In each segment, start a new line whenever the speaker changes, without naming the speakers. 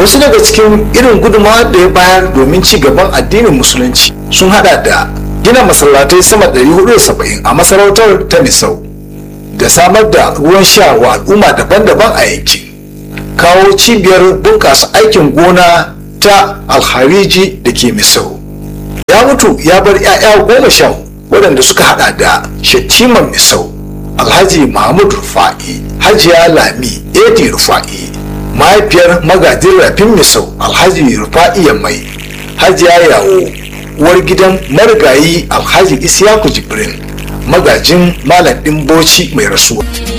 wasu daga cikin irin gudunmawa da ya bayar domin ci gaban addinin musulunci sun hada da gina masallatai sama da 470 a masarautar ta misau da samar da ruwan sha wa al'umma daban-daban a yankin kawo cibiyar bunƙasa aikin gona ta alhariji da ke misau ya mutu ya bar 'ya'ya goma sha waɗanda suka hada da shattiman misau alhaji mahmud rufa'i hajiya lami edi rufa'i mahaifiyar magajin rafin misau alhaji rufa'i mai hajiya yawo uwar gidan marigayi alhaji isyaku jibrin magajin malam ɗin boci mai rasuwa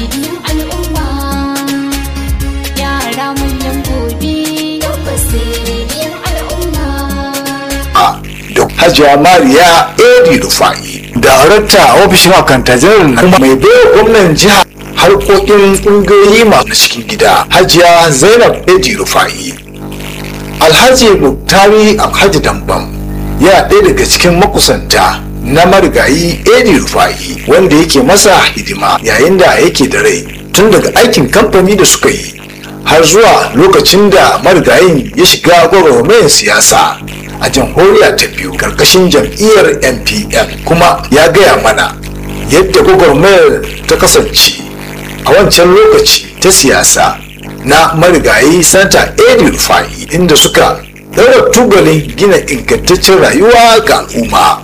da hajiya mariya edi rufa'i darakta a ofishin akanta janar na kuma mai baiwa gwamnan jiha harkokin ƙungiyoyi masu cikin gida hajiya zainab edi rufa'i alhaji muktari alhaji dambam yana ɗaya daga cikin makusanta na marigayi edi rufa'i wanda yake masa hidima yayin da yake da rai tun daga aikin kamfani da suka yi har zuwa lokacin da marigayin ya shiga gwagwarmayar siyasa a jamhuriya ta biyu karkashin jam'iyyar npn kuma ya gaya mana yadda gwagwarmayar ta kasance a wancan lokaci ta siyasa na marigayi santa edi rufa'i inda suka ɗaura tubalin gina ingantaccen rayuwa ga al'umma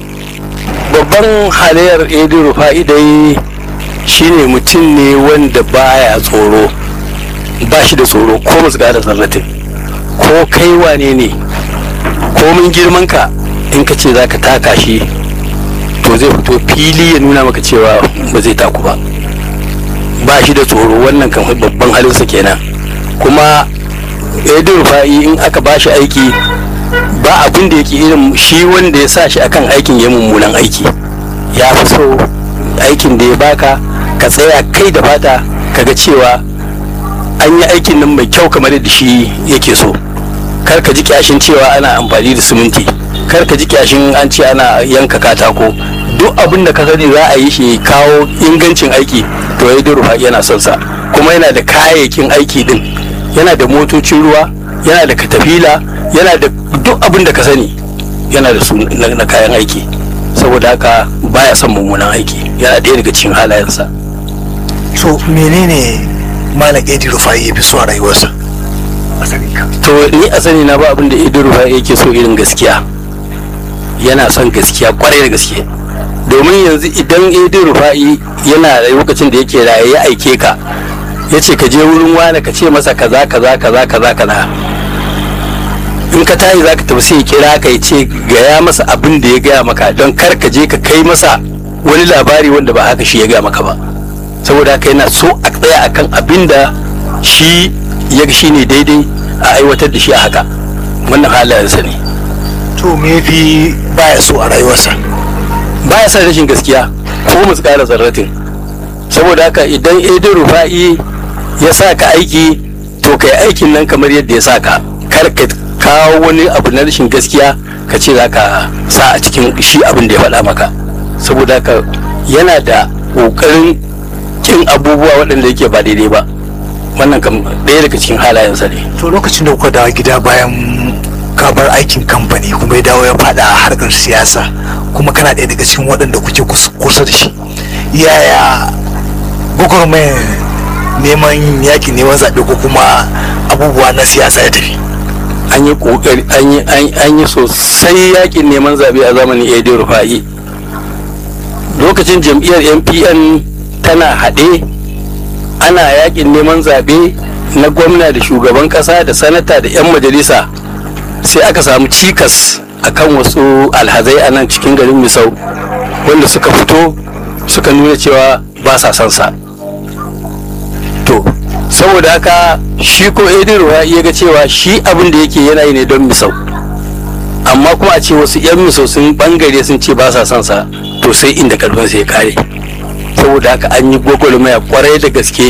babban halayyar edi rufa'i dai shine mutum ne wanda baya tsoro ba shi da tsoro ko masu da zarratin ko kai wane ne komin girman ka in ka ce za ka taka shi to zai fito fili ya nuna maka cewa ba zai taku ba ba shi da tsoro wannan kan babban halinsa kenan kuma edi rufa'i in aka ba shi aiki ba abin da yake irin shi wanda ya sa shi akan aikin ya mummunan aiki ya fi so aikin da ya baka ka tsaya kai da fata kaga cewa an yi aikin nan mai kyau kamar yadda shi yake so kar ka ji kyashin cewa ana amfani da siminti kar ka ji kyashin an ce ana yanka katako duk abin da ka sani za a yi shi kawo ingancin aiki to ya rufa yana son sa kuma yana da kayayyakin aiki din yana da motocin ruwa yana da katafila yana da duk abin da ka sani yana da su na kayan aiki saboda haka baya son mummunan aiki yana ɗaya daga cikin halayensa
so menene malam edi rufai ya fi so a rayuwarsa
to ni a sani na ba abin da edi rufai yake so irin gaskiya yana son gaskiya kwarai da gaske domin yanzu idan edi rufai yana da lokacin da yake raye ya aike ka ya ce ka je wurin wani ka ce masa kaza kaza kaza kaza kaza in ka tayi za ka tafi sai ya kira ka ya ce gaya masa abin da ya gaya maka don kar ka je ka kai masa wani labari wanda ba haka shi ya gaya maka ba saboda haka yana so a tsaya akan abin da shi ya ga shi ne daidai a aiwatar da shi a haka wannan halayensa ne
to me fi baya so a rayuwarsa
baya son rashin gaskiya ko mu tsara zarratin saboda haka idan edin rufa'i ya sa ka aiki to kai aikin nan kamar yadda ya sa ka kar ka kawo wani abu na rashin gaskiya ka ce za ka sa a cikin shi abin da ya faɗa maka saboda haka yana da ƙoƙarin kin abubuwa waɗanda yake ba daidai ba wannan kam ɗaya daga cikin halayensa ne
to lokacin da kuka dawo gida bayan ka bar aikin kamfani kuma ya dawo ya faɗa a harkar siyasa kuma kana ɗaya daga cikin waɗanda kuke kusa da shi yaya gwagwarmayar neman yaƙi neman zaɓe ko kuma abubuwa na siyasa ya tafi
an yi kokari an yi sosai yakin neman zaɓe a zamanin edi rufa'i lokacin jam'iyyar npn tana haɗe ana yakin neman zaɓe na gwamna da shugaban ƙasa da sanata da 'yan majalisa sai aka samu cikas akan wasu alhazai a nan cikin garin misau wanda suka fito suka nuna cewa ba sa son sa to saboda haka shi ko edin ruwa ya ga cewa shi abin da yake yana yi ne don misau amma kuma a ce wasu 'yan misau sun bangare sun ce ba sa son sa to sai inda karfin sai ya kare saboda haka an yi gwagwarmaya kwarai da gaske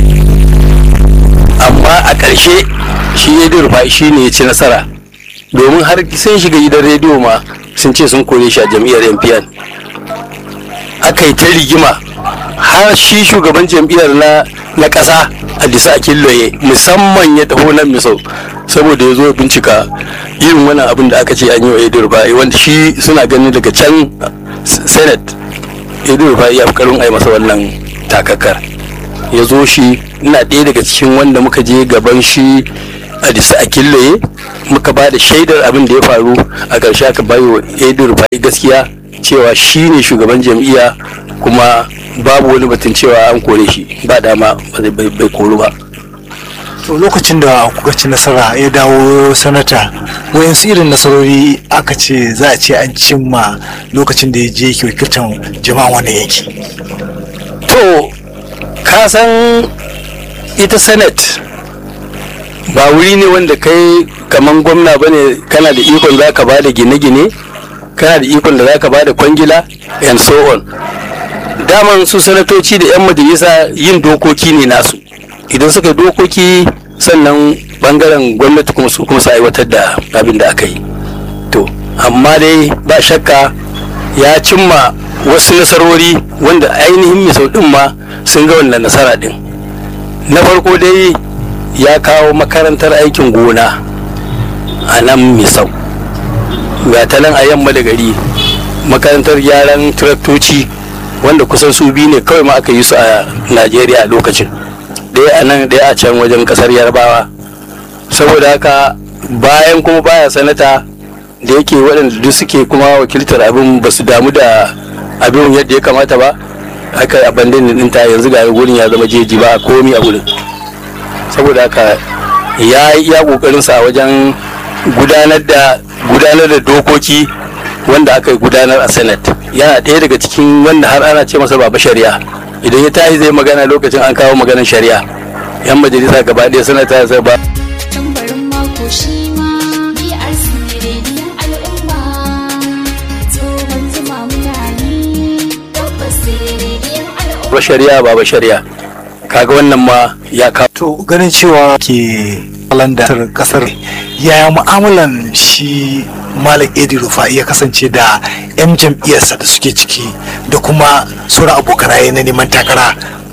amma a ƙarshe shi edin ruwa shi ne ya ci nasara domin har sun shiga gidan rediyo ma sun ce sun kore shi a jam'iyyar npn aka yi ta rigima har shi shugaban jam'iyyar na na ƙasa Adisa Akilloye musamman ya taho nan misau saboda ya zo ya bincika irin wannan abin da aka ce an yi wa edo rufa'i wanda shi suna ganin daga can senate edo rufa'i ya fi karin ai masa wannan takakkar ya zo shi ina ɗaya daga cikin wanda muka je gaban shi a disa a killaye muka ba da shaidar abin da ya faru a ƙarshe aka bayo wa edo rufa'i gaskiya cewa shi ne shugaban jam'iyya kuma babu wani batun cewa an kore shi ba dama bai koru ba
to lokacin da kuka ci nasara ya dawo sanata wayansu irin nasarori aka ce za a ce an cimma lokacin da ya je yake wakiltar jama'a wannan yanki
to ka san ita senate ba wuri ne wanda kai kaman gwamna ba ne kana da ikon za ka ba da gine-gine kana da ikon da za ka ba da kwangila and so on daman su sanatoci da 'yan majalisa yin dokoki ne nasu idan suka dokoki sannan bangaren gwamnati kuma su kuma su aiwatar da abin da aka yi to amma dai ba shakka ya cimma wasu nasarori wanda ainihin misau din ma sun ga wannan nasara din na farko dai ya kawo makarantar aikin gona a nan misau ga ta nan a yamma da gari makarantar gyaran traktoci wanda kusan su biyu ne kawai ma aka yi su a najeriya a lokacin ɗaya a nan ɗaya a can wajen ƙasar yarbawa saboda haka bayan kuma baya sanata da yake waɗanda duk suke kuma wakiltar abin ba su damu da abin yadda ya kamata ba haka abandon ɗinta yanzu ga wurin ya zama jeji ba komi a wurin saboda haka ya yi iya ƙoƙarinsa a wajen gudanar da gudanar da dokoki wanda aka gudanar a senate yana ɗaya daga cikin wanda har ana ce masa baba shari'a idan ya tashi zai magana lokacin an kawo maganar shari'a yan majalisa gaba ɗaya suna ta sai ba
tambarin mako shi ma BRC rediyon al'umma tsohon zuma muna ne tabbas rediyon al'umma
ba shari'a baba shari'a kaga wannan ma ya kawo
to ganin cewa ke kalandar kasar yaya mu'amalan shi malam edi rufa'i ya kasance da 'yan jam'iyyarsa da suke ciki da kuma sauran abokanaye na neman takara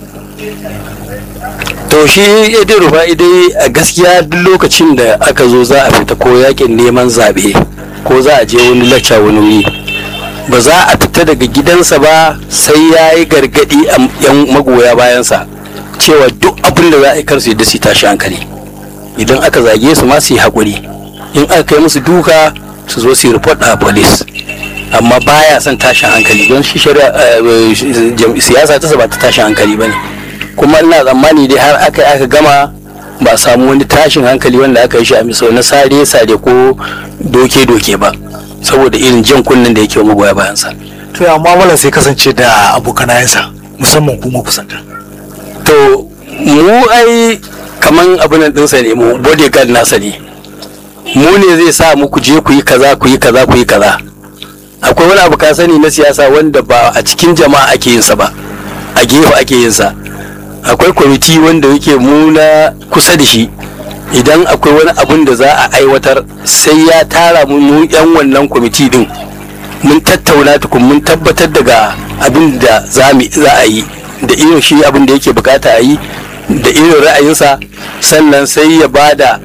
to shi idin rufa'i dai a gaskiya duk lokacin da aka zo za a fita ko yakin neman zaɓe ko za a je wani lacca wani wuri ba za a fita daga gidansa ba sai ya yi gargaɗi a yan magoya bayansa cewa duk abin da za a yi kar su yadda su tashi hankali idan aka zage su ma su yi haƙuri in aka kai musu duka su zo su yi report a police amma baya son tashin hankali don shi shari'a siyasa ta ba ta tashin hankali ba ne kuma ina tsammani dai har aka aka gama ba a samu wani tashin hankali wanda aka yi shi a misau na sare sare ko doke doke ba saboda irin jan kunnen da yake wa magoya bayansa
to ya mu'amalar sai kasance da abokanayensa musamman kuma kusanta
to mu ai kaman abin nan ɗinsa ne mu bodyguard nasa ne mu ne zai sa mu ku je ku yi kaza ku yi kaza ku yi kaza akwai wani abu ka sani na siyasa wanda ba a cikin jama'a ake yin sa ba a gefe ake yin sa akwai kwamiti wanda yake mu na kusa da shi idan akwai wani abun da za a aiwatar sai ya tara mu mu yan wannan kwamiti din mun tattauna tukun mun tabbatar daga abin da za a yi da irin shi abin da yake bukata a yi da irin ra'ayinsa sannan sai ya bada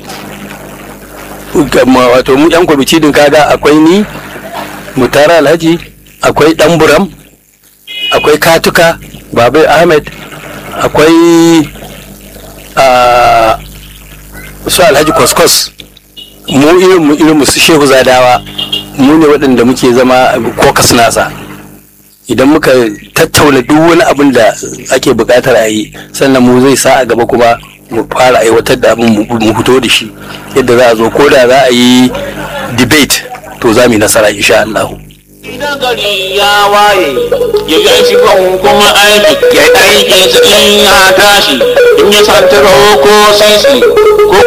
wato mu yan kwamiti din kaga akwai ni mutara alhaji akwai dan buram akwai katuka babai ahmed akwai su alhaji kwaskwas mu irin mu irin su shehu zadawa mu ne waɗanda muke zama kokas nasa idan muka tattauna duk wani abin da ake buƙatar a yi sannan mu zai sa a gaba kuma mu fara aiwatar da abin mu fito da shi yadda za a zo ko da za a yi debate to za mu yi nasara insha Allah.
Idan gari ya waye ya gan shi kuma aiki ya aikinsa in ya tashi in ya santaro ko sisi ko